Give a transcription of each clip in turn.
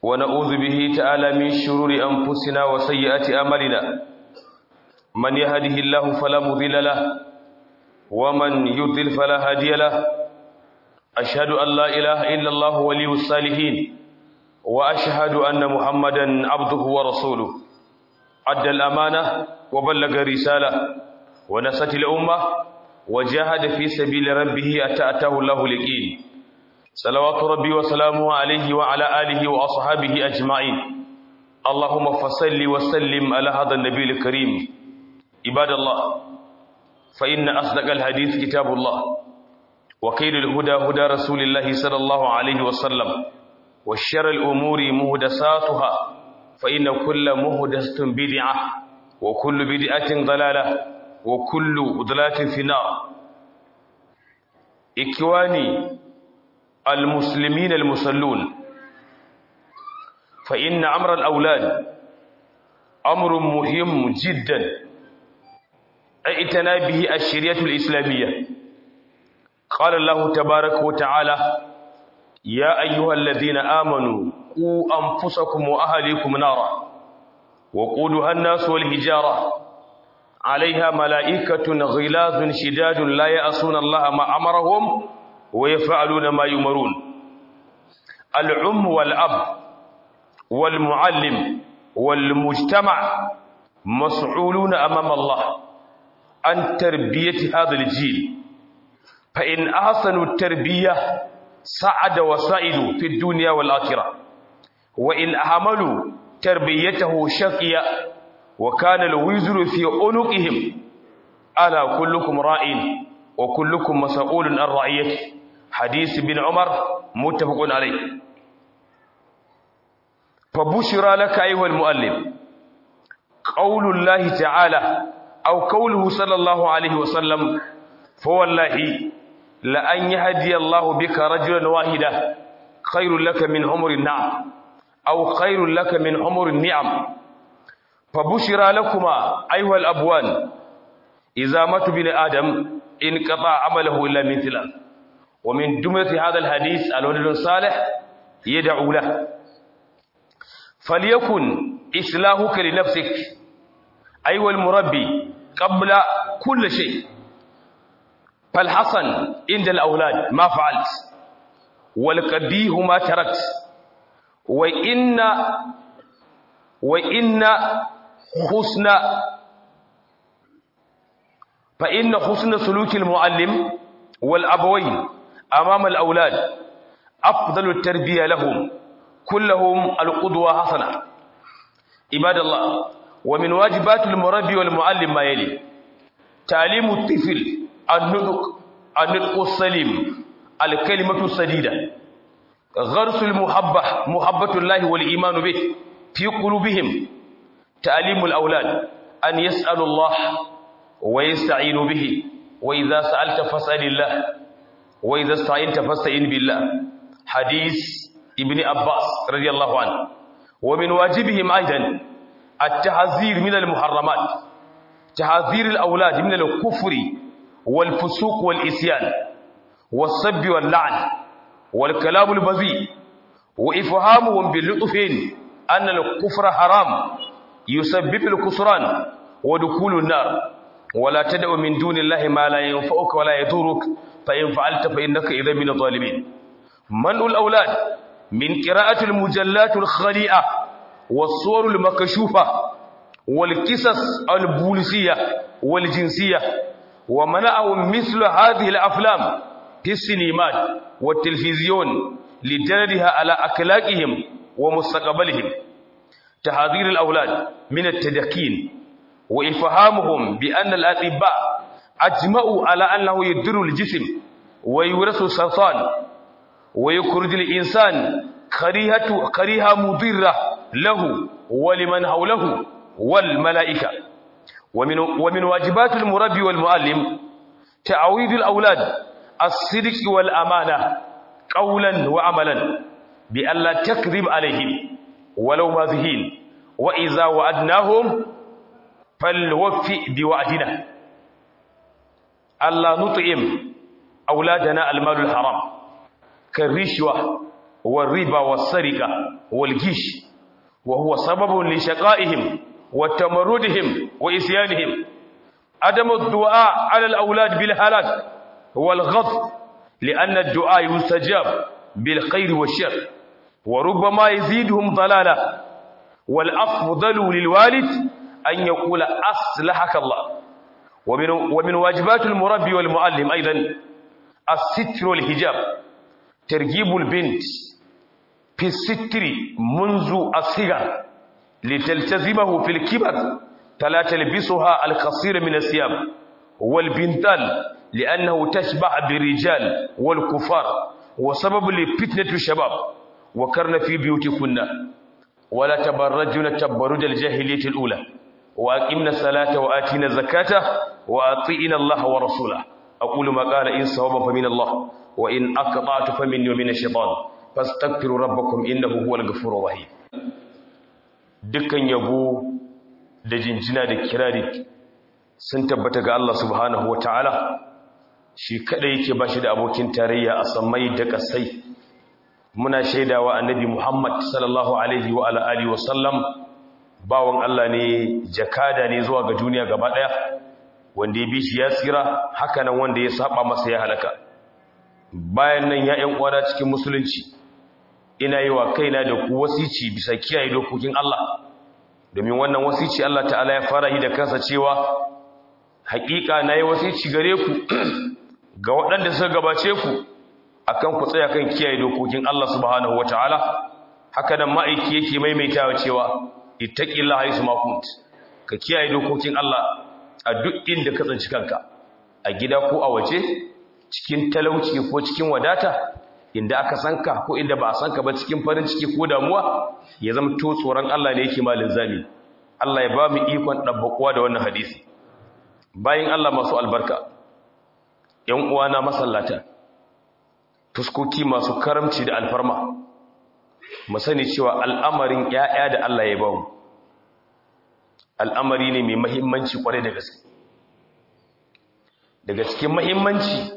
ونعوذ به تعالى من شرور أنفسنا وسيئات أعمالنا من يهده الله فلا مضل له ومن يضلل فلا هادي له أشهد أن لا إله إلا الله ولي الصالحين وأشهد أن محمدا عبده ورسوله أدى الأمانة وبلغ الرسالة ونست الأمة وجاهد في سبيل ربه أتأته الله لقين صلوات ربي وسلامه عليه وعلى آله وأصحابه أجمعين اللهم فصل وسلم على هذا النبي الكريم عباد الله فإن أصدق الحديث كتاب الله وخير الهدى هدى رسول الله صلى الله عليه وسلم وشر الأمور مهدساتها فإن كل مهدسة بدعة وكل بدعة ضلالة وكل ضلالة في النار إخواني المسلمين المصلون فإن أمر الأولاد أمر مهم جدا اعتنى به الشريعة الإسلامية قال الله تبارك وتعالى يا أيها الذين آمنوا قوا أنفسكم وأهليكم نارا وقودها الناس والهجارة عليها ملائكة غلاظ شداد لا يأسون الله ما أمرهم ويفعلون ما يمرون العم والأب والمعلم والمجتمع مسؤولون أمام الله عن تربية هذا الجيل فإن أحسنوا التربية سعد وسائد في الدنيا والآخرة وإن أهملوا تربيته شقيا وكان الوزر في عنقهم ألا كلكم راء وكلكم مسؤول عن رعيته حديث بن عمر متفق عليه فبشرى لك أيها المؤلم قول الله تعالى أو قوله صلى الله عليه وسلم فوالله لأن يهدي الله بك رجلا واحدا خير لك من عمر النعم أو خير لك من عمر النعم فبشرى لكما أيها الأبوان إذا مات بن آدم انقطع عمله إلا من ثلاث ومن جملة هذا الحديث الولد الصالح يدعو له فليكن إصلاحك لنفسك أيها المربي قبل كل شيء فالحسن عند الأولاد ما فعلت والقبيه ما تركت وإن وإن حسن فإن حسن سلوك المعلم والأبوين أمام الأولاد أفضل التربية لهم كلهم القدوة حسنة عباد الله ومن واجبات المربي والمعلم ما يلي تعليم الطفل النطق النطق السليم الكلمة السديدة غرس المحبة محبة الله والإيمان به في قلوبهم تعليم الأولاد أن يسألوا الله ويستعينوا به وإذا سألت فاسأل الله وإذا استعينت فاستعين بالله حديث ابن عباس رضي الله عنه ومن واجبهم أيضا التحذير من المحرمات تحذير الأولاد من الكفر والفسوق والإسيان والسب واللعن والكلام البذيء وإفهامهم باللطف أن الكفر حرام يسبب الكسران ودخول النار ولا تدع من دون الله ما لا ينفعك ولا يضرك فإن فعلت فإنك إذا من الظالمين منع الأولاد من قراءة المجلات الخليئة والصور المكشوفة والقصص البوليسية والجنسية ومنعهم مثل هذه الأفلام في السينمات والتلفزيون لجلدها على أخلاقهم ومستقبلهم تحذير الأولاد من التدكين وإفهامهم بأن الأطباء أجمعوا على أنه يدر الجسم ويورث السرطان ويخرج الإنسان كريهة كريهة مضرة له ولمن حوله والملائكة ومن ومن واجبات المربي والمعلم تعويض الأولاد الصدق والأمانة قولا وعملا بألا تكذب عليهم ولو ماذهين وإذا وعدناهم فلوفي بوعدنا ألا نطعم أولادنا المال الحرام كالرشوة والربا والسرقة والجيش وهو سبب لشقائهم وتمردهم وإسيانهم عدم الدعاء على الأولاد بالهلاك والغضب لأن الدعاء يستجاب بالخير والشر وربما يزيدهم ضلالا والأفضل للوالد أن يقول أصلحك الله ومن, ومن واجبات المربي والمعلم أيضا الستر والحجاب ترجيب البنت في الستر منذ الصغر لتلتزمه في الكبر فلا تلبسها القصير من الثياب والبنتال لأنه تشبع بالرجال والكفار وسبب لفتنة الشباب وكرن في بيوتكن ولا تبرجن تبرج الجاهلية الأولى وأقمنا الصلاة وآتينا الزكاة وأطيعنا الله ورسوله أقول ما قال إن صواب فمن الله وإن أقطعت فمني ومن الشيطان فاستغفروا ربكم إنه هو الغفور الرحيم dukkan yabo da jinjina da kirari sun tabbata ga Allah subhanahu wataala shi kada yake bashi da abokin tarayya a samai da kasai muna shaidawa annabi Muhammad sallallahu alaihi wa ala alihi wa sallam bawon Allah ne jakada ne zuwa ga duniya gaba daya wanda ya bi shi ya tsira haka nan wanda ya saba masa ya halaka bayan nan ya ƴan uwana cikin musulunci ina yi wa kaina da ku wasici bisa kiyaye dokokin Allah domin wannan wasici Allah ta'ala ya fara yi da kansa cewa haƙiƙa nayi wasici gare ku ga waɗanda suka gabace ku akan ku tsaya kan kiyaye dokokin Allah subhanahu wataala haka nan ma'aiki yake maimaitawa cewa ittaqillaha haythu ma kunt ka kiyaye dokokin Allah a duk inda ka tsinci kanka a gida ko a waje cikin talauci ko cikin wadata inda aka sanka ko inda ba a sanka ba cikin farin ciki ko damuwa ya zama to tsoron Allah ne yake malin zami Allah ya ba mu ikon dabbakuwa da wannan hadisi bayan Allah masu albarka ƴan uwana masallata fuskoki masu karamci da alfarma mu sani cewa al'amarin ƴaƴa da Allah ya ba mu al'amari ne mai mahimmanci kwarai da gaske daga cikin mahimmanci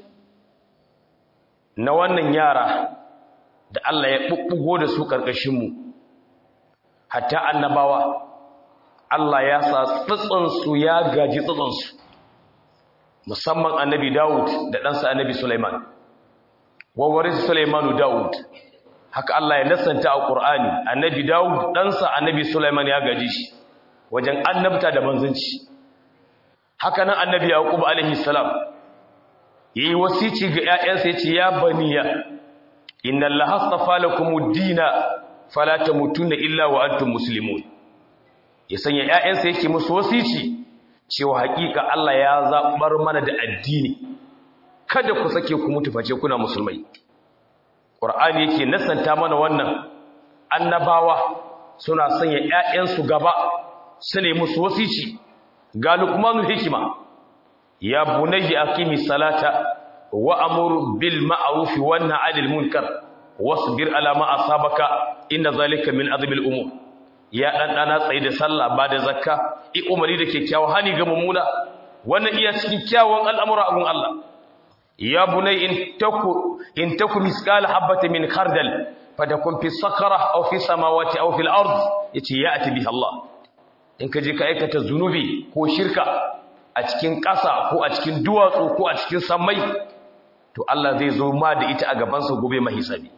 na wannan yara da Allah ya bubbugo da su ƙarƙashinmu hatta annabawa Allah ya sa tsatsansu ya gaji tsatsansu musamman annabi Dawud da ɗansa annabi Sulaiman wawarin Sulaimanu Dawud haka Allah ya nasanta a Qur'ani annabi Dawud ɗansa annabi Sulaiman ya gaji shi wajen annabta da manzanci haka nan annabi Yaqub alaihi salam yayi wasici ga ƴaƴansa yace ya baniya inna allaha astafa lakumud-dina fala tamutunna illa wa antum muslimun ya sanya ƴaƴansa yake musu wasici cewa hakika Allah ya zabar mana da addini kada ku sake ku mutu face kuna musulmai Qur'ani yake nasanta mana wannan annabawa suna sanya ƴaƴansu gaba su ne musu wasici ga Luqmanul hikima ya bunayya aqimi salata wa amur bil ma'ruf wa nahy 'anil munkar wasbir ala ma asabaka inna zalika min azmil umur ya dan dana tsayi da sallah ba da zakka i umari da kyakkyawa hani ga mummuna wannan iya cikin kyawun al'amura abun Allah ya bunay in taku in taku misqal habati min khardal fatakun fi sakhra aw fi samawati aw fil ard yace ya'ti biha Allah in ka je ka aikata zunubi ko shirka a cikin ƙasa ko a cikin duwatsu ko a cikin sammai to Allah zai zo ma da ita a gabansa gobe mahisabi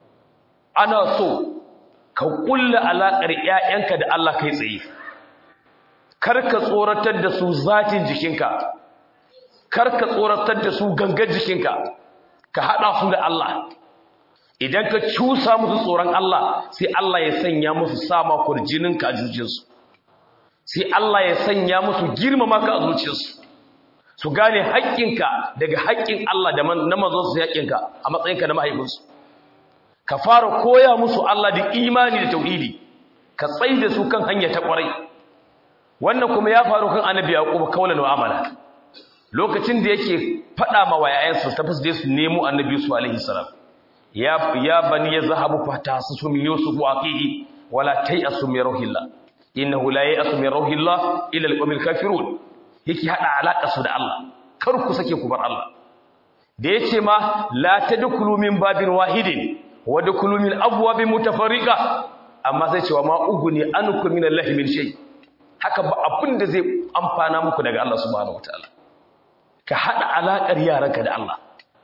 ana so ka kulla alaƙar ƴaƴanka da Allah kai tsaye kar ka tsoratar da su zatin jikinka kar ka tsoratar da su gangar jikinka ka haɗa su da Allah idan ka cusa musu tsoron Allah sai Allah ya sanya musu sama kurjininka a jujinsu sai Allah ya sanya musu girmama ka a zuciyarsu su gane haƙƙinka daga haƙƙin Allah da na manzon su haƙƙinka a matsayinka na mahaifinsu ka fara koya musu Allah da imani da tauhidi ka tsai da su kan hanya ta ƙwarai wannan kuma ya faru kan annabi yaqub kaulan wa amala lokacin da yake faɗa ma wayayensa ta fasde su nemo annabi su alaihi salam ya ya bani yazhabu fatasusu min yusuf wa aqihi wala tayasu min ruhillah innahu la ya'tu min rauhillah ila al-qawmil kafirun yake hada alaka su da Allah kar ku sake ku bar Allah da yace ma la tadkhulu min babin wahidin wa dukulu min abwabin mutafarriqa amma sai cewa ma uguni ankum min Allah min shay haka ba abin da zai amfana muku daga Allah subhanahu wataala ka hada alakar yaranka da Allah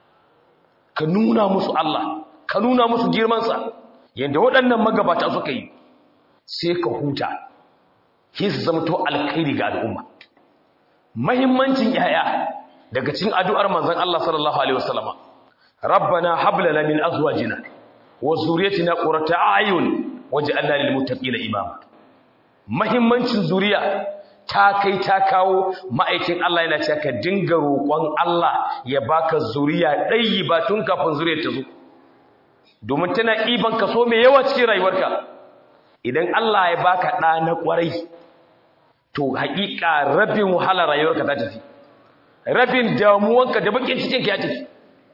ka nuna musu Allah ka nuna musu girman sa yanda waɗannan magabata suka yi sai ka huta sai su zama to alkhairi ga al'umma muhimmancin yaya daga cikin addu'ar manzon Allah sallallahu alaihi wasallama rabbana hab lana min azwajina wa zurriyyatina qurrata a'yun waj'alna lil muttaqina imama muhimmancin zuriya ta kai ta kawo ma'aikin Allah yana cewa ka dinga roƙon Allah ya baka zuriya ɗayi ba tun kafin zuriyar ta zo domin tana iban kaso mai yawa cikin rayuwarka idan Allah ya baka ɗa na ƙwarai to haƙiƙa rabin wahala rayuwarka ta tafi rabin damuwanka da bakin cikin ka ya tafi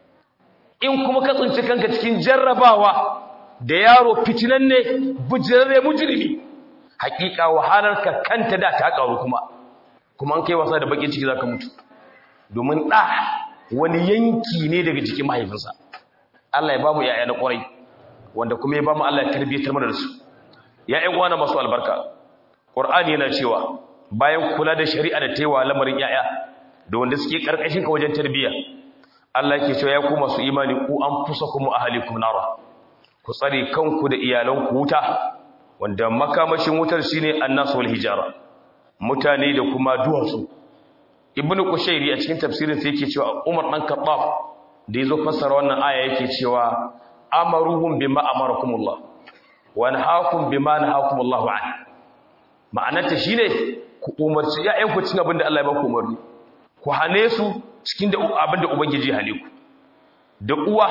in kuma ka tsinci kanka cikin jarrabawa da yaro fitinan ne bujirarre mujrimi haƙiƙa wahalarka kanta da ta ƙaru kuma kuma an kai wasa da bakin ciki zaka mutu domin ɗa wani yanki ne daga jikin mahaifinsa Allah ya bamu yaya na ƙwarai wanda kuma ya bamu Allah ya tarbiyyatar mana da su ya ƴan uwana masu albarka Qur'ani yana cewa bayan kula da shari'a da taiwa lamarin yaya da wanda suke karkashin ka wajen tarbiyya Allah yake cewa ya ku masu imani ku anfusakum wa ahlikum nara ku tsare kanku da iyalanku wuta wanda makamashin wutar shine annas wal hijara mutane da kuma duwatsu ibnu kushairi a cikin tafsirin sa yake cewa Umar dan Khattab da yazo fassara wannan aya yake cewa amaruhum bima amarakumullah wa nahakum bima nahakumullahu an ma'anarta shine ku umarci ƴaƴanku cikin abin da Allah ya ba ku umarni ku hane su cikin abin da ubangiji hane ku da uwa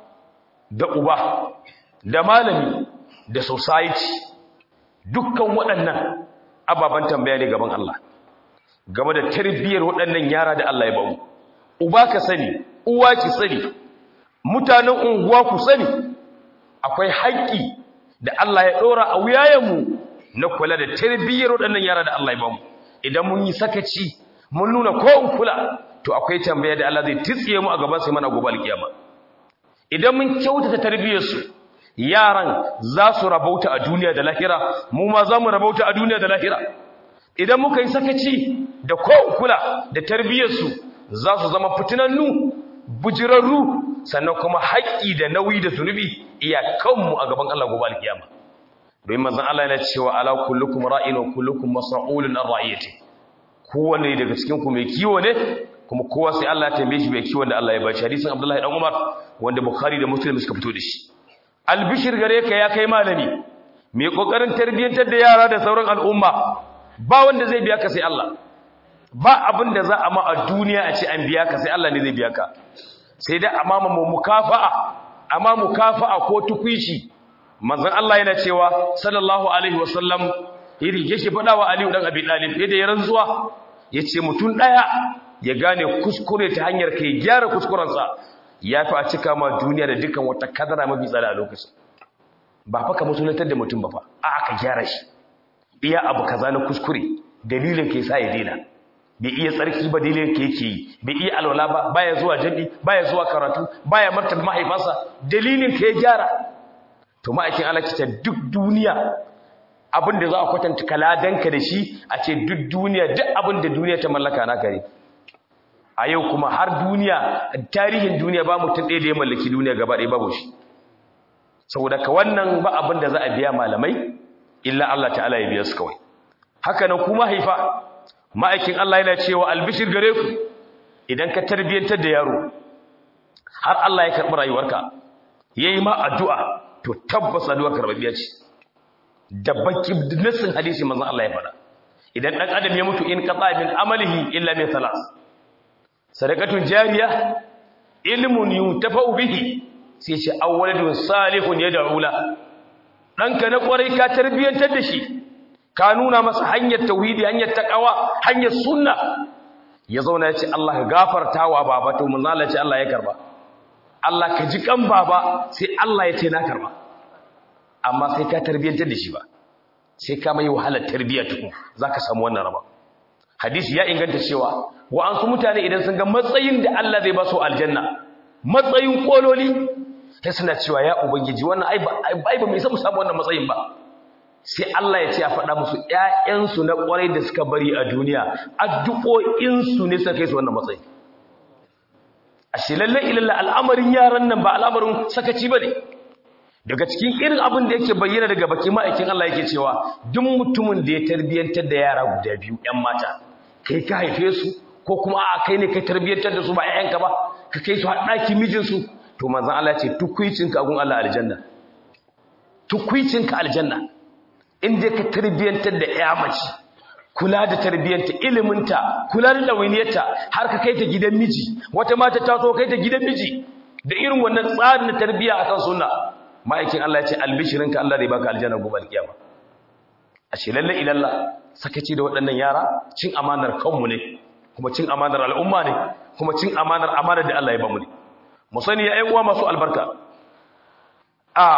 da uba da malami da society dukkan waɗannan ababen tambaya ne gaban Allah game da tarbiyyar waɗannan yara da Allah ya ba mu uba ka sani uwa ki sani mutanen unguwa ku sani akwai haƙƙi da Allah ya ɗora a wuyayenmu na kula da tarbiyyar waɗannan yara da Allah ya ba mu idan mun yi sakaci mun nuna ko in kula to akwai tambaya da Allah zai tsiye mu a gaban sai mana gobe alkiyama idan mun kyautata tarbiyyar su yaran za su rabauta a duniya da lahira mu ma za mu rabauta a duniya da lahira idan muka yi sakaci da ko in kula da tarbiyyar su za su zama fitinannu bujirarru sannan kuma haƙƙi da nauyi da zunubi iyakanmu a gaban Allah gobe alkiyama domin manzon Allah yana cewa ala kullukum ra'in wa kullukum mas'ulun an ra'iyati kowanne daga cikin ku mai kiwo ne kuma kowa sai Allah ya tambaye shi mai kiwon da Allah ya bashi hadisin Abdullahi dan Umar wanda Bukhari da Muslim suka fito da shi albishir gare ka ya kai malami mai kokarin tarbiyyantar da yara da sauran al'umma ba wanda zai biya ka sai Allah ba abin da za a ma a duniya a ce an biya ka sai Allah ne zai biya ka sai dai amma mu mukafa'a amma mukafa'a ko tukwici manzon Allah yana cewa sallallahu alaihi wasallam iri yake faɗa wa Aliyu dan Abi Talib yadda ya rantsuwa yace mutun daya ya gane kuskure ta hanyar kai gyara kuskurensa yafi a cika ma duniya da dukan wata kadara mafi tsada a lokacin ba fa ka musulantar da mutum ba fa a ka gyara shi iya abu kaza na kuskure dalilin ke sa ya daina bai iya tsarki ba dalilin ke yake yi bai iya alwala ba baya zuwa jami'i baya zuwa karatu baya martaba mahaifansa dalilin ka ya gyara to ma'aikin Allah kita duk duniya abin da za a kwatanta kaladanka da shi a ce duk duniya duk abin da duniya ta mallaka na kare a yau kuma har duniya tarihin duniya ba mutum ɗaya da ya mallaki duniya gaba ɗaya babu shi saboda ka wannan ba abin da za a biya malamai illa Allah ta'ala ya biya su kawai haka nan kuma haifa ma'aikin Allah yana cewa albishir gare ku idan ka tarbiyyantar da yaro har Allah ya karɓi rayuwarka yayi ma addu'a to tabbas addu'a karɓaɓɓiya ce da baki nassin hadisi manzon Allah ya faɗa idan dan adam ya mutu in qata min amalihi illa min salas sadaqatun jariya ilmun yuntafa'u bihi sai ce awwaladun salihun yad'u la danka na kwarai ka tarbiyantar da shi ka nuna masa hanyar tauhidi hanyar taqwa hanyar sunna ya zauna ya ce Allah ka gafartawa baba to manzon Allah ya ce Allah ya karba Allah ka ji kan baba sai Allah ya ce na karba amma sai ka tarbiyyantar da shi ba sai ka mai wahalar tarbiyya tuku zaka samu wannan raba hadisi ya inganta cewa wa an su mutane idan sun ga matsayin da Allah zai ba su aljanna matsayin kololi sai suna cewa ya ubangiji wannan ai ba ai ba mai samu samu wannan matsayin ba sai Allah ya ce a faɗa musu ƴaƴansu na ƙwarai da suka bari a duniya addu'o'insu ne suka kai su wannan matsayi ashe lalle ilalla al'amarin yaran nan ba al'amarin sakaci bane daga cikin irin abin da yake bayyana daga baki ma'aikin Allah yake cewa duk mutumin da ya tarbiyantar da yara guda biyu ƴan mata kai ka haife su ko kuma a kai ne kai tarbiyantar da su ba ƴaƴanka ba ka kai su har ɗaki mijinsu to manzon Allah ya ce tukuicinka gun Allah aljanna tukuicinka aljanna in dai ka tarbiyantar da ƴa mace kula da tarbiyyanta iliminta kula da ɗawainiyarta har ka kai ta gidan miji wata mata ta so kai ta gidan miji da irin wannan tsarin na tarbiyya akan sunna ma'aikin Allah ya ce albishirinka Allah zai baka aljanna gobe alkiyama ashe lalle ilalla sakaci da waɗannan yara cin amanar kanmu ne kuma cin amanar al'umma ne kuma cin amanar amanar da Allah ya bamu ne mu sani ya uwa masu albarka a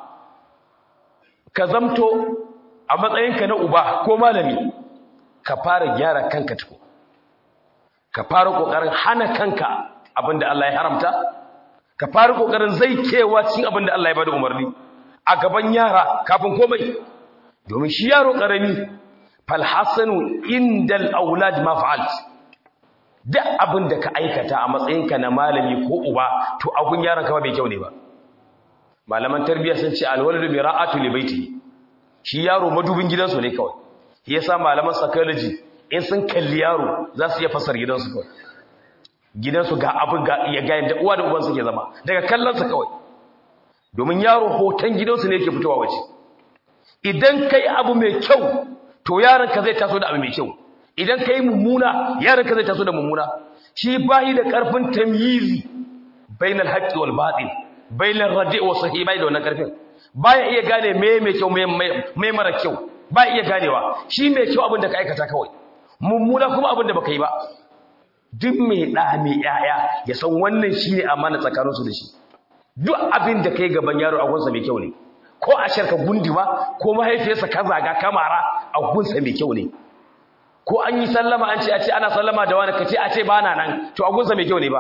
ka zamto a matsayinka na uba ko malami ka fara gyara kanka tuko ka fara kokarin hana kanka abinda Allah ya haramta ka fara kokarin zai kewa cikin abinda Allah ya bada umarni a gaban yara kafin komai domin shi yaro karami fal hasanu indal aulad ma fa'alt duk abinda ka aikata a matsayinka na malami ko uba to abun yaron ka ba mai kyau ne ba malaman tarbiyya sun ce alwaladu bi ra'atu li baiti shi yaro madubin gidansu ne kawai yasa malaman psychology in sun kalli yaro za su iya fasar gidansu kawai gidansu ga abin ga ya ga yadda uwa da uban suke zama daga kallonsa kawai domin yaro hoton gidansu ne yake fitowa waje idan kai abu mai kyau to yaron ka zai taso da abu mai kyau idan kai mummuna yaron ka zai taso da mummuna shi bai da karfin tamyizi bainal haqqi wal batil bainal radi' wa sahih bai da wannan karfin baya iya gane me mai kyau me mara kyau ba iya ganewa shi mai kyau abin da ka aikata kawai mummuna kuma abin da baka yi ba duk mai ɗa mai ƴaƴa ya san wannan shi ne amana tsakaninsu da shi duk abin da kai gaban yaro a gunsa mai kyau ne ko a sharka gundiwa ko mahaifiyarsa ka zaga kamara a gunsa mai kyau ne ko an yi sallama an ce a ce ana sallama da wani ka ce a ce ba na nan to a gunsa mai kyau ne ba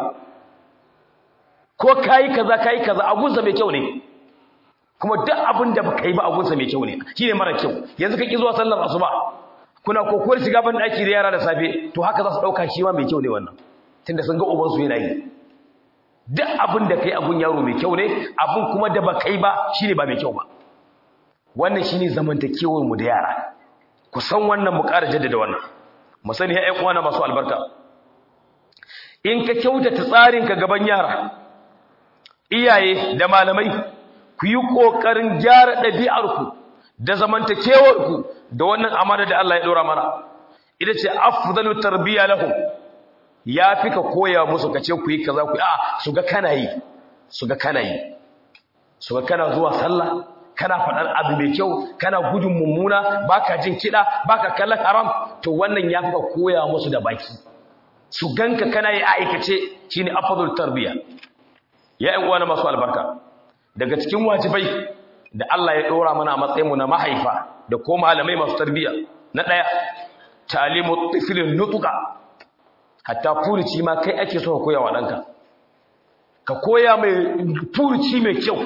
ko kayi kaza kayi kaza a gunsa mai kyau ne kuma duk abin da baka yi ba abunsa mai kyau ne shine mara kyau yanzu ka ki zuwa sallar asuba kuna kokowar shiga ban daki da yara da safe to haka za su dauka shi ma mai kyau ne wannan tunda sun ga uban su yana yi duk abin da kai abun yaro mai kyau ne abun kuma da baka yi ba shine ba mai kyau ba wannan shine zamantakewar mu da yara ku san wannan mu ƙara jaddada wannan mu sani ya ƴan uwana masu albarka in ka kyautata tsarin ka gaban yara iyaye da malamai ku yi ƙoƙarin gyara ɗabi'arku da zamantakewarku da wannan amana da Allah ya ɗora mana ita ce afdalu tarbiya lahum ya fi ka koya musu ka ce ku yi kaza ku a su ga kana yi su ga kana yi su ga kana zuwa sallah kana faɗar abu mai kyau kana gudun mummuna baka jin kiɗa baka kallon haram to wannan ya fi ka koya musu da baki su ganka kana yi aikace shine afdalu tarbiya ya ƴan uwa na masu albarka daga cikin wajibai da Allah ya dora mana a matsayinmu na mahaifa da ko malamai masu tarbiyya na daya talimu tiflin nutuka hatta furuci ma kai ake so ka koya wa danka ka koya mai furuci mai kyau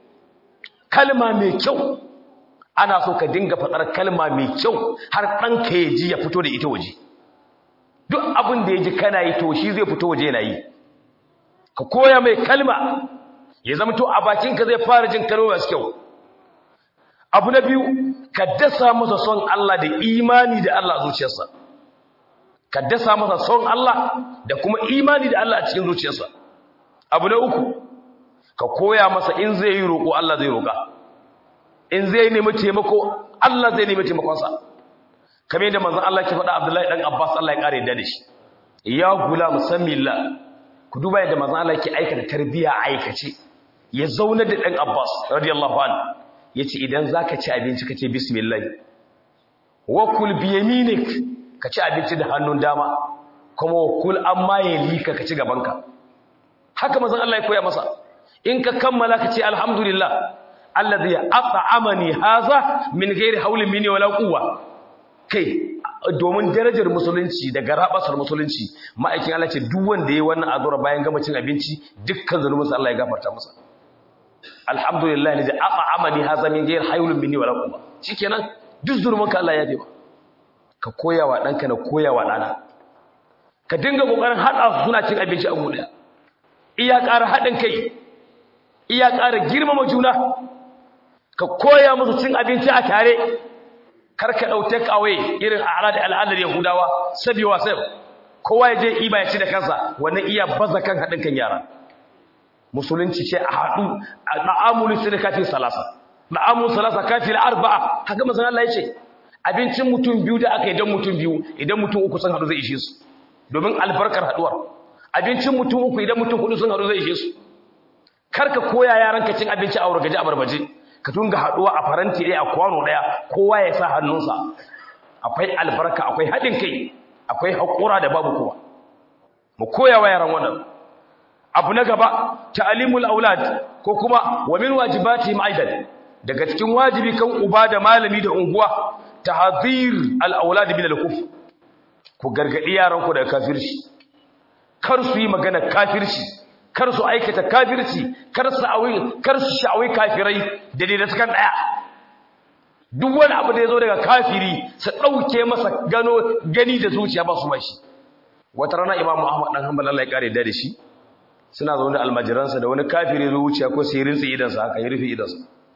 kalma mai kyau ana so ka dinga fadar kalma mai kyau har danka ya ji ya fito da ita waje duk abin da ya ji kana yi to shi zai fito waje yana yi ka koya mai kalma ya zama to a bakinka zai fara jin kalmomi masu kyau abu na biyu ka dasa masa son Allah da imani da Allah a zuciyarsa ka dasa masa son Allah da kuma imani da Allah a cikin zuciyarsa abu na uku ka koya masa in zai yi roƙo Allah zai roƙa in zai nemi taimako Allah zai nemi taimakonsa kamar yadda manzon Allah ke faɗa Abdullahi dan Abbas Allah ya kare da shi ya gulam samillah ku duba yadda manzon Allah ke aikata tarbiya aikace ya zauna da dan Abbas radiyallahu anhu yace idan zaka ci abinci kace bismillah wa kul bi yaminik ka ci abinci da hannun dama kuma wa kul amma yalika ka ci gabanka haka manzon Allah ya koya masa in ka kammala ka ce alhamdulillah alladhi at'amani haza min ghairi hawlin minni wala quwwa kai domin darajar musulunci da garabasar musulunci ma'aikin Allah ce duk wanda yayi wannan azura bayan gama cin abinci dukkan zanubinsa Allah ya gafarta masa alhamdulillah ne da aba amani haza min ghayr haylun minni wala quwwa shikenan duk zurmanka Allah ya yabe ka koyawa danka na koyawa dana ka dinga kokarin hada suna cin abinci a guda iya ƙara hadin kai iya ƙara girmama juna ka koya musu cin abinci a tare kar ka dauke kawai irin al'ada al'adar yahudawa sabiwa sai kowa ya je iba ya ci da kansa wannan iya baza kan hadin kan yara musulunci ce a haɗu a na'amuli sai da kafin salasa na'amul salasa kafin arba'a haka mazan Allah ya ce abincin mutum biyu da aka yi don mutum biyu idan mutum uku sun haɗu zai ishe su domin albarkar haɗuwar abincin mutum uku idan mutum hudu sun haɗu zai ishe su kar ka koya yaran ka cin abinci a wargaje a barbaje ka tunga haɗuwa a faranti ɗaya a kwano ɗaya kowa ya sa hannunsa akwai albarka akwai haɗin kai akwai haƙura da babu kowa mu koya wa yaran wannan abu na gaba ta'limul aulad ko kuma wa min wajibati aidan daga cikin wajibi kan uba da malami da unguwa tahdhir al aulad min al kufr ku gargadi yaran ku daga kafirci kar su yi magana kafirci kar su aikata kafirci kar su awi kar su sha'awi kafirai da dai da sukan daya duk wani abu da yazo daga kafiri su dauke masa gano gani da zuciya ba su bashi wata rana imamu ahmad dan hanbal Allah ya kare da shi suna zaune da almajiransa da wani kafiri ya wuce ko sai rinsa idansa haka ya rufe idansa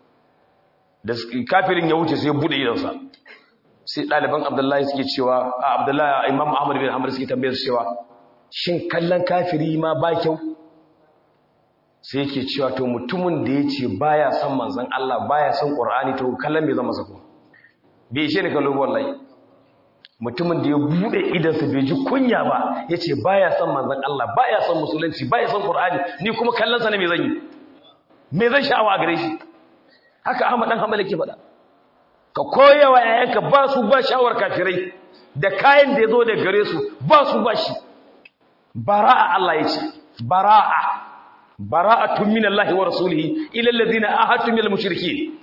da kafirin ya wuce sai ya bude idansa sai ɗaliban abdullahi suke cewa a abdullahi imam ahmad bin hamad suke tambayar su cewa shin kallon kafiri ma ba kyau sai yake cewa to mutumin da ya ce baya son manzon Allah baya son qur'ani to kallon bai zama sako bai ishe ni kallo wallahi mutumin da ya bude idansa bai ji kunya ba ya ce ba ya son manzan Allah ba ya son musulunci ba ya son ƙur'ani ni kuma kallonsa ne mai zan yi mai zan sha'awa a gare shi haka ahmad ɗan hamala ke faɗa ka koya wa yayanka ba su ba sha'awar kafirai da kayan da ya zo da gare su ba su ba shi bara'a Allah ya ce bara'a bara'atun min Allah wa rasulihi ila allazina ahadtum minal mushrikeen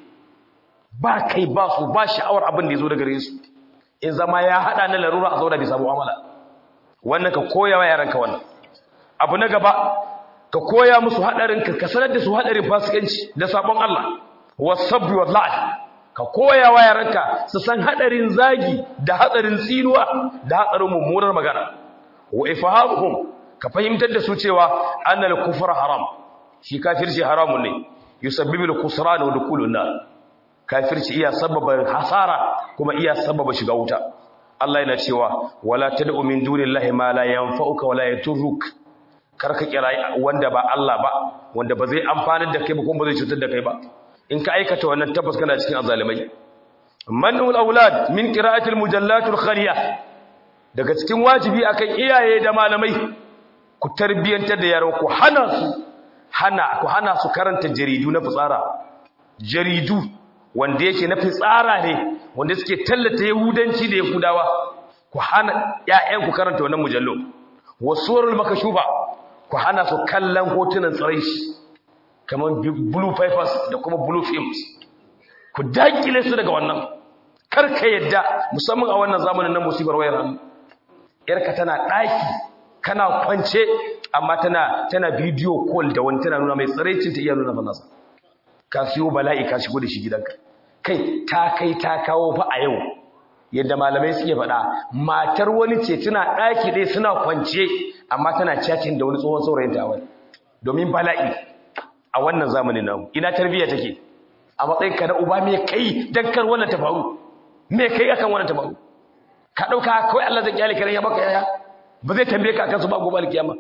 ba kai ba su ba sha'awar abin da ya zo da gare su in zama ya hada na larura a zauna bisa mu'amala wannan ka koya wa yaranka wannan abu na gaba ka koya musu hadarin ka sanar da su hadarin fasikanci da sabon Allah wasabbi wallahi ka koya wa yaranka su san hadarin zagi da hadarin tsinuwa da hadarin mummunar magana wa ifahamuhum ka fahimtar da su cewa annal kufra haram shi kafirci haramun ne yusabbibu al-khusran wa dukulun nar kafirci iya sababa hasara kuma iya sababa shiga wuta Allah yana cewa wala tad'u min dunillahi ma la yanfa'uka wala yaturruk karka kira wanda ba Allah ba wanda ba zai amfanar da kai ba kuma ba zai cutar da kai ba in ka aikata wannan tabbas kana cikin azalimai manul aulad min qira'atil mujallatul khaliya daga cikin wajibi akan iyaye da malamai ku tarbiyantar da yaran ku hana su hana ku hana su karanta jaridu na fitsara jaridu wanda yake na fitsara ne wanda suke tallata yahudanci da yahudawa ku hana ƴaƴan ku karanta wannan mujallo wasurul makashufa ku hana su kallon hotunan tsiraici kamar blue papers da kuma blue films ku dakile su daga wannan karka yadda musamman a wannan zamanin na musibar wayar hannu yarka tana daki kana kwance amma tana tana video call da wani tana nuna mai tsiraicin ta iya nuna fa nasa ka siyo bala'i ka shigo da shi gidanka kai ta kai ta kawo fa a yau yadda malamai suke faɗa matar wani ce tana ɗaki ɗaya suna kwance amma tana chatting da wani tsohon saurayin ta wani domin bala'i a wannan zamanin namu ina tarbiyya take a matsayin ka na uba me kai dan kar wannan ta faru me kai akan wannan ta faru ka dauka kawai Allah zai kyale kare ya baka yaya ba zai tambaye ka akan su ba gobe alkiyama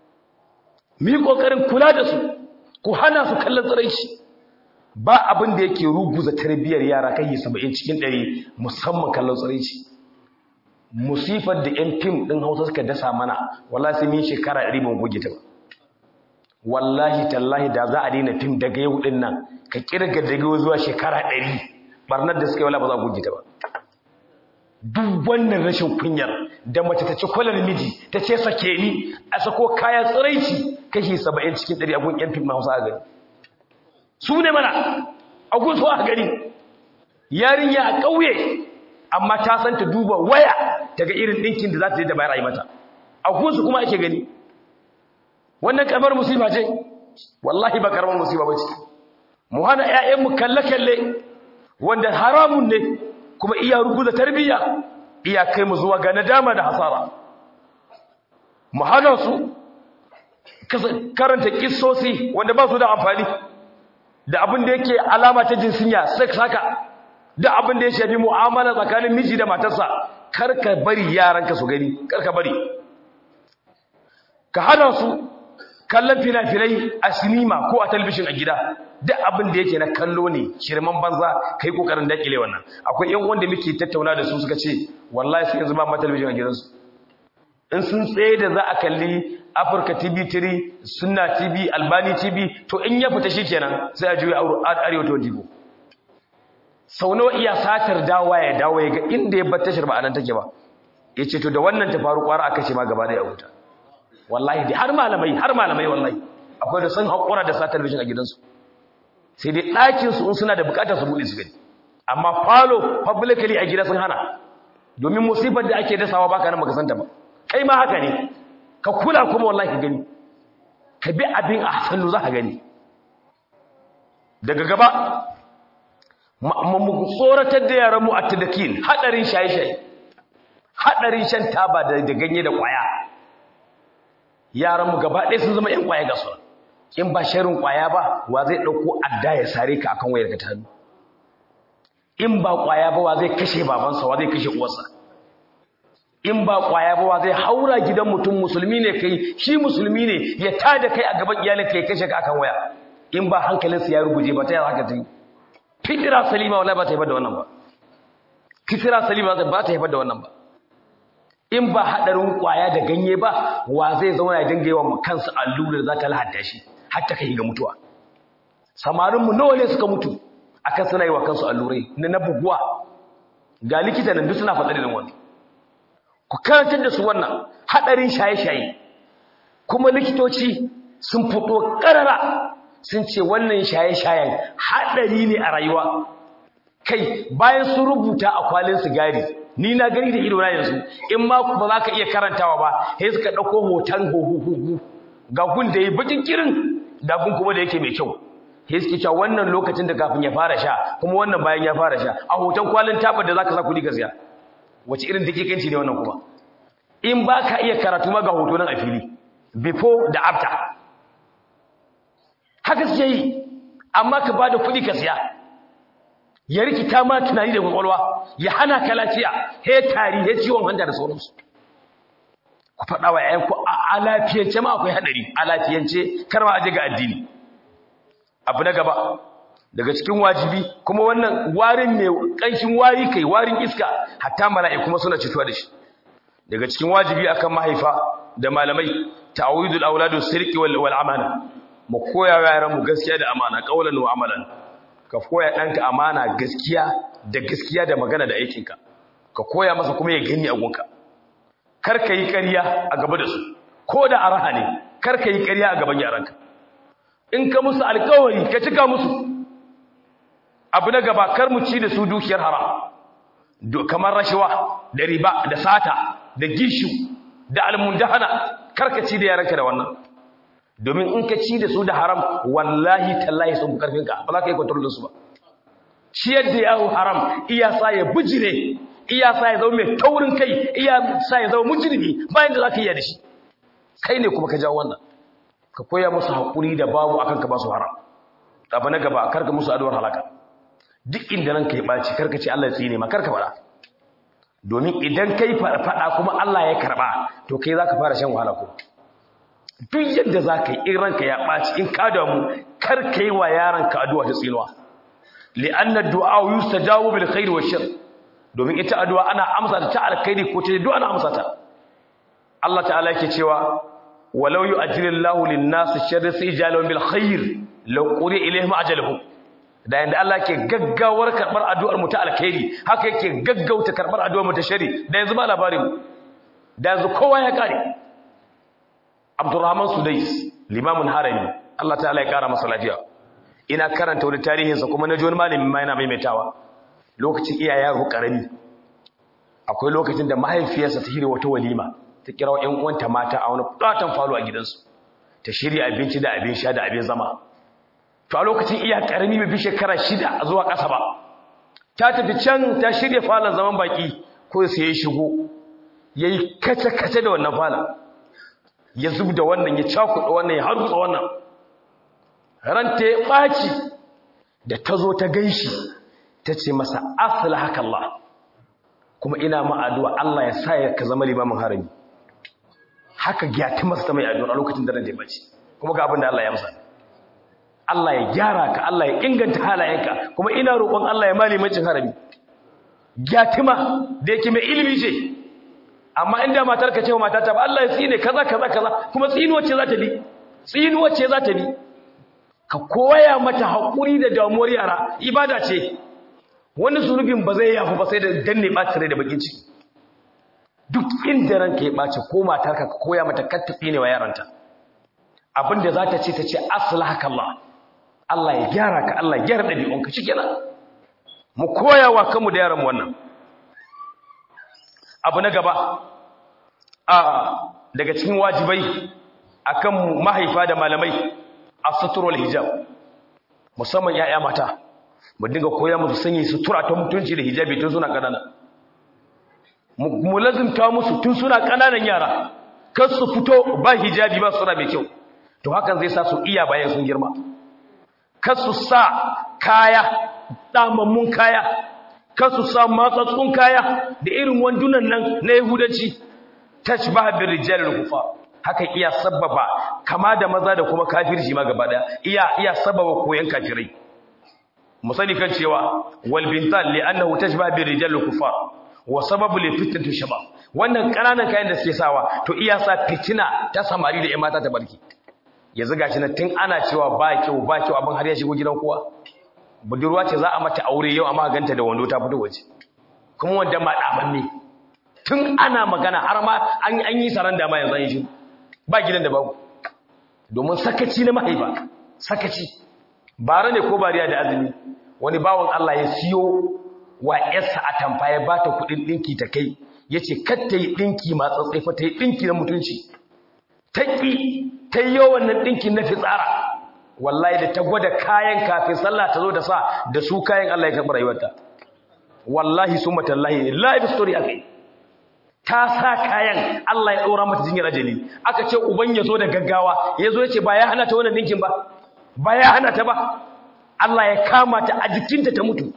mu yi kokarin kula da su ku hana su kallon tsiraici ba abin da yake ruguza tarbiyyar yara kai 70 cikin 100 musamman kallon tsiraici musifar da yan fim din Hausa suka dasa mana wallahi sai mun shekara 100 mun goge ta ba wallahi tallahi da za a daina fim daga yau din nan ka kirga daga yau zuwa shekara 100 barnar da suka yi wala ba za ku gita ba duk wannan rashin kunyar da mace ta ci kwalar miji ta ce sake ni a sako kaya tsiraici kashi 70 cikin 100 a gun yan fim na Hausa a gani su ne mana a gun su a gani yarinya a ƙauye amma ta san ta duba waya daga irin ɗinkin da za ta je da bayar a yi mata a gun su kuma ake gani wannan karamar musiba ce wallahi ba karamar musiba ba ce mu hana ƴaƴanmu kalle-kalle wanda haramun ne kuma iya ruguza tarbiyya iya kai mu zuwa ga nadama da hasara mu hana su karanta kissosi wanda ba su da amfani da abin da yake alama ta jinsinya sex haka da abin da ya shafi mu'amala tsakanin miji da matarsa kar ka bari yaranka su gani kar ka bari ka hana su kallon fina-finai a sinima ko a talabishin a gida duk abin da yake na kallo ne shirman banza kai kokarin dakile wannan akwai yan wanda muke tattauna da su suka ce wallahi sai yanzu ba ma talabishin a gidansu in sun tsaye da za a kalli Afirka TV 3 Sunna TV Albani TV to in ya fita shikenan sai a juya Arewa 24 sau nawa iya satar dawa ya dawo ya ga inda ya bar tashar ba anan take ba yace to da wannan ta faru kwara aka ce ma gaba da ya huta wallahi dai har malamai har malamai wallahi akwai da sun haƙura da sa talabijin a gidansu sai dai ɗakinsu in suna da buƙatar su buɗe su gani amma falo publicly a gida sun hana domin musibar da ake dasawa baka nan baka santa ba kai ma haka ne ka kula kuma wallahi ka gani ka bi abin a hannu za ka gani daga gaba mu tsoratar da yaranmu a tadakin haɗarin shaye-shaye haɗarin shan taba da ganye da ƙwaya yaranmu gaba ɗaya sun zama 'yan ƙwaya ga su in ba sharin ƙwaya ba wa zai ɗauko adda ya sare ka akan wayar ka ta hannu in ba ƙwaya ba wa zai kashe babansa wa zai kashe uwarsa in ba ƙwaya ba wa zai haura gidan mutum musulmi ne kai shi musulmi ne ya tada kai a gaban iyalin ka ya kashe ka akan waya in ba hankalinsa ya ruguje ba ta yaya haka ta yi fitira salima wallahi ba ta haifar da wannan ba fitira salima ba ta haifar da wannan ba in ba haɗarin ƙwaya da ganye ba wa zai zauna ya dinga yawan kansa allura da za ta lahadda shi har ta kai ga mutuwa samarinmu nawa ne suka mutu akan suna yi wa kansu allurai na na buguwa ga likita nan duk suna faɗa da wannan ku karantar da su wannan haɗarin shaye-shaye kuma likitoci sun fito ƙarara sun ce wannan shaye-shayen haɗari ne a rayuwa kai bayan sun rubuta a kwalin sigari ni na gani da ido na yanzu in ma ba za ka iya karantawa ba sai suka ɗauko hoton huhu ga gun da ya bakin kirin da gun kuma da yake mai kyau sai suke cewa wannan lokacin da kafin ya fara sha kuma wannan bayan ya fara sha a hoton kwalin tabar da za ka sa kuɗi ka siya wace irin dakikanci ne wannan kuma in ba ka iya karatu ma ga hoto nan a fili before da after haka suke yi amma ka ba da kuɗi ka siya ya rikita ma tunani da kwakwalwa ya hana ka lafiya he tari he ciwon hanta da sauransu ku faɗa wa yayanku a lafiyance ma akwai haɗari a lafiyance kar ma aje ga addini abu na gaba daga cikin wajibi kuma wannan warin ne ƙanshin wari kai warin iska hatta mala'iku kuma suna cituwa da shi daga cikin wajibi akan mahaifa da malamai ta'awidul auladu sirqi wal wal amana mu koya wa yaran mu gaskiya da amana qaulan wa amalan ka koya ɗanka amana gaskiya da gaskiya da magana da aikinka ka koya masa kuma ya gani a gunka kar ka yi ƙarya a gaba da su ko da araha ne kar ka yi ƙarya a gaban yaranka in ka musu alƙawari ka cika musu abu na gaba kar mu ci da su dukiyar haram kamar rashawa da riba da sata da gishu da almundahana kar ka ci da yaranka da wannan domin in ka ci da su da haram wallahi tallahi sun karfin ka ba za ka yi kontrol su ba ciyar da yawo haram iya sa ya bijire iya sa ya zama mai taurin kai iya sa ya zama mujrimi bayan da za ka yi da shi kai ne kuma ka jawo wannan ka koya musu haƙuri da babu akan ka ba su haram abu na gaba karka musu addu'ar halaka duk inda ranka ya ɓaci karka ce Allah ya tsine ma karka faɗa domin idan kai faɗa kuma Allah ya karɓa to kai za ka fara shan wahala ko duk yadda za ka yi in ranka ya ɓaci in ka damu kar ka yi wa yaranka addu'a ta tsinuwa li'anna du'a yustajabu bil khair wa shar domin ita addu'a ana amsa ta alkhairi ko ta du'a ana amsa ta Allah ta'ala yake cewa walau yu'ajjilullahu lin-nasi sharra sijalun bil khair law quri ilayhim ajaluhum da yanda Allah ke gaggawar karbar addu'ar mu ta alkhairi haka yake gaggauta karbar addu'ar mu ta shari da yanzu ba labarin mu da yanzu kowa ya kare Abdurrahman Sudais limamin harami Allah ta'ala ya kara masa lafiya ina karanta wani tarihinsa kuma na ji wani malamin ma yana maimaitawa lokacin iya yaro karami akwai lokacin da mahaifiyarsa ta shirya wata walima ta kira ƴan uwanta mata a wani fatan falo a gidansu ta shirya abinci da abin sha da abin zama to a lokacin iya karami bai fi shekara shida zuwa ƙasa ba ta tafi can ta shirya falon zaman baki ko sai ya shigo ya yi kace-kace da wannan falon ya zub da wannan ya cakuɗa wannan ya hargutsa wannan ranta ya ɓaci da ta zo ta ganshi ta ce masa asala haka Allah kuma ina ma'aduwa Allah ya sa ya ka zama limamin harami haka gyati masa ta mai addu'a a lokacin da ran da ya ɓaci kuma ga abin da Allah ya masa Allah ya gyara ka Allah ya inganta halayenka kuma ina roƙon Allah ya mali mancin harami gyatima da yake mai ilimi ce amma inda matar ka ce wa matata ba Allah ya tsine kaza kaza kaza kuma tsinuwa ce za ta bi tsinuwa ce za ta bi ka koya mata haƙuri da damuwar yara ibada ce wani zunubin ba zai yafi ba sai da danne ɓaci rai da bakin ciki duk inda ranka ya ɓaci ko matarka ka koya mata kar ta tsine wa yaranta abinda za ta ce ta ce aslahaka Allah Allah ya gyara ka Allah ya gyara ɗabi'unka shikenan mu koya wa kanmu da yaran wannan abu na gaba a daga cikin wajibai akan mahaifa da malamai as-sutrul hijab musamman yaya mata mu dinga koya musu sanya sutura ta mutunci da hijabi tun suna kanana mu lazimta musu tun suna kananan yara kar su fito ba hijabi ba sura mai kyau to hakan zai sa su iya bayan sun girma kar su sa kaya damammun kaya kar su sa matsatsun kaya da irin wandunan nan na yahudanci tashbaha bir rijal kufa hakan iya sababa kama da maza da kuma kafirci ma gaba daya iya iya sababa koyan kafirai musali kan cewa wal bintan li annahu tashbaha bir rijal kufa wa sababu li fitnati shabab wannan kananan kayan da suke sawa to iya sa fitina ta samari da ƴan mata ta barki yanzu gashi na tun ana cewa ba kyau ba kyau abin har ya shigo gidan kowa budurwa ce za a mata aure yau amma ganta da wando ta fito waje kuma wanda ma damanne tun ana magana har ma an an yi saran da ma yanzu an shi ba gidan da babu domin sakaci na mahaifa sakaci bara ne ko bariya da azumi wani bawon Allah ya siyo wa yarsa a tamfa ya bata kudin dinki ta kai yace kar ta yi dinki ma tsatsai fa ta yi dinki na mutunci ta ki ta yi wannan dinkin na fitsara wallahi da ta gwada kayan kafin sallah ta zo da sa da su kayan Allah ya karɓi rayuwarta wallahi summa tallahi live story akai ta sa kayan Allah ya ɗora mata jinyar ajali aka ce uban ya zo da gaggawa ya zo ya ce ba ya hana ta wannan dinkin ba ba ya hana ta ba Allah ya kama ta a jikinta ta mutu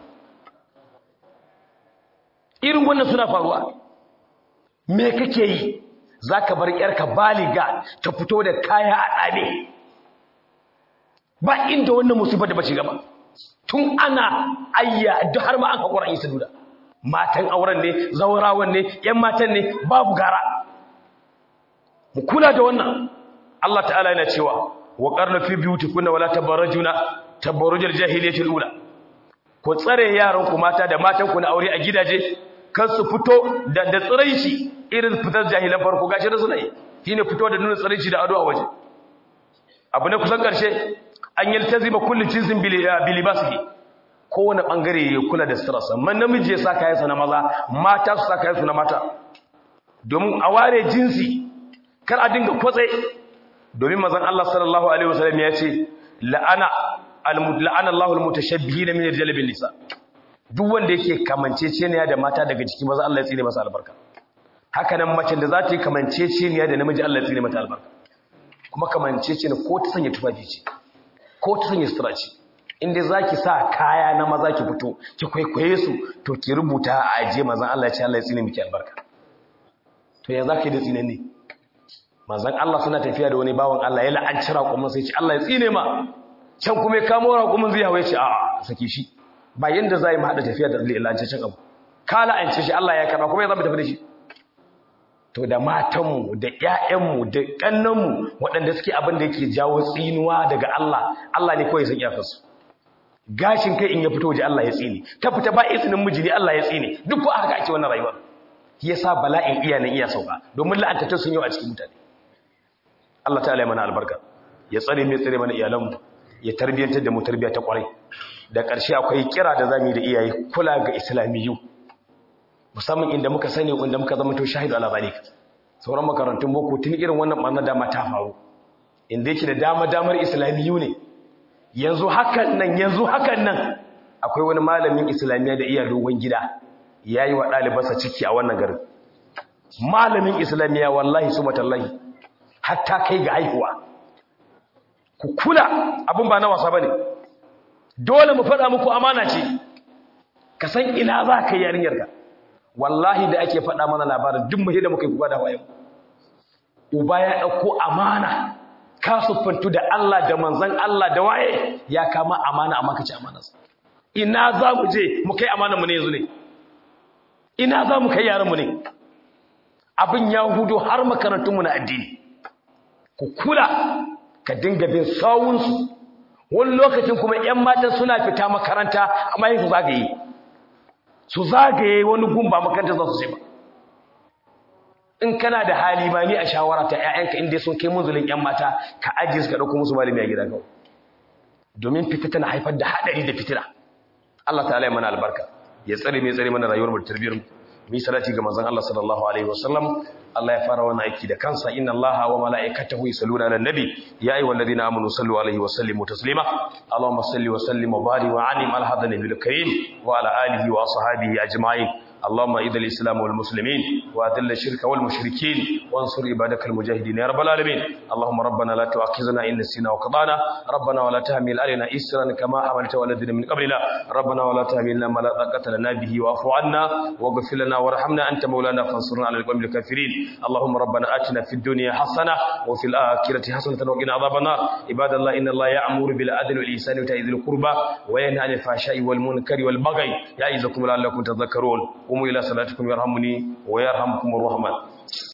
irin wannan suna faruwa me kake yi za ka bar ‘yarka baliga ta fito da kaya a ɗane ba inda wannan musibar da ba shiga ba tun ana ayya duk har ma an haƙura yi saduda matan auren ne zaurawan ne ‘yan matan ne babu gara mu kula da wannan Allah ta'ala yana cewa wa ƙarna fi biyuti kuna wala tabarajuna tabarujar jahiliyatul ula ku tsare yaranku mata da matanku na aure a gidaje kan su fito da da tsiraici irin fitar jahilan farko gashi da suna yi shine fito da nuna tsiraici da ado a waje abu na kusan karshe an yaltazima kullu jinsin bilibasihi kowane bangare ya kula da sirarsa man namiji ya sa kayansa na maza mata su sa kayansu na mata domin a ware jinsi kar a dinga kwatse domin mazan Allah sallallahu alaihi wasallam ya ce la'ana al-la'ana Allahu al-mutashabbihina min ar-rijali bin nisa duk wanda yake kamanceceniya da mata daga jiki maza Allah ya tsine masa albarka haka nan macen da za ta yi kamanceceniya da namiji Allah ya tsine mata albarka kuma kamanceceniya ko ta sanya tufafi ce ko ta sanya sutura ce inda za ki sa kaya na maza ki fito ki kwaikwaye su to ki rubuta a ajiye mazan Allah ya ce Allah ya tsine miki albarka to ya za ka yi da tsine ne mazan Allah suna tafiya da wani bawan Allah ya la'anci raƙumin sai ce Allah ya tsine ma can kuma ya kamo raƙumin zai hawa ya ce a'a sake shi ba yanda za yi haɗa tafiya da lalancin abu ka la'ance shi Allah ya karɓa kuma ya zama tafi da shi to da matanmu da ƴaƴanmu da ƙannanmu waɗanda suke abin da yake jawo tsinuwa daga Allah Allah ne kawai san iyakarsu gashin kai in ya fito waje Allah ya tsine ta fita ba izinin miji ne Allah ya tsine duk ko haka ake wannan rayuwar shi yasa bala'in iya nan iya sauka domin la'antatun sun yi a cikin mutane Allah ta'ala ya mana albarka ya tsare mai tsare mana iyalanmu ya tarbiyantar da mu tarbiya ta kwarai da ƙarshe akwai kira da zamu yi da iyaye kula ga islamiyu musamman inda muka sani inda muka zama to shahidu ala zalika sauran makarantun boko tun irin wannan barna dama ta faru inda yake da dama damar islamiyu ne yanzu hakan nan yanzu hakan nan akwai wani malamin islamiyya da iya dogon gida ya yi wa ɗalibarsa ciki a wannan garin malamin islamiyya wallahi su matallahi hatta kai ga haihuwa ku kula abin ba na wasa ba ne dole mu faɗa muku amana ce ka san ina za ka yi yarinyarka wallahi da ake faɗa mana labarin duk mahi da muka yi kuka da wayan uba ya ɗauko amana ka siffantu da Allah da manzan Allah da waye ya kama amana amma ka ci amanarsa ina za mu je mu kai amanarmu ne yanzu ne ina za mu kai yaranmu ne abin ya hudu har makarantunmu na addini ku kula ka dinga bin sawunsu wani lokacin kuma 'yan matan suna fita makaranta amma yin su zagaye su zagaye wani gumba makaranta za su ce ba in kana da hali ba ni a shawara ta 'ya'yanka inda sun kai munzulin 'yan mata ka ajiye su ka ɗauko musu malami a gida kawai domin fita tana haifar da haɗari da fitina Allah ta'ala ya mana albarka ya tsare mai tsare mana rayuwar mu tarbiyar mu mi salati ga manzon Allah sallallahu alaihi wasallam Allah ya fara wannan aiki da kansa inna Allaha wa mala'ikatahu yusalluna 'alan nabi ya ayyuhalladhina amanu sallu alaihi wa sallimu taslima Allahumma salli wa sallim wa barik wa anim ala hadha nabiyil karim wa ala alihi wa ashabihi ajma'in اللهم اذل الاسلام والمسلمين واذل الشرك والمشركين وانصر عبادك المجاهدين يا رب العالمين اللهم ربنا لا تؤاخذنا ان نسينا وقضانا ربنا ولا تحمل علينا اسرا كما حملت على الذين من قبلنا ربنا ولا تحملنا ما لا طاقه لنا به واعف عنا واغفر لنا وارحمنا انت مولانا فانصرنا على القوم الكافرين اللهم ربنا اتنا في الدنيا حسنه وفي الاخره حسنه وقنا عذاب النار عباد الله ان الله يأمر بالعدل والاحسان وإيتاء ذي القربى وينهى عن الفحشاء والمنكر والبغي يعظكم لعلكم تذكرون قوموا إلى صلاتكم يرحمني ويرحمكم الرحمن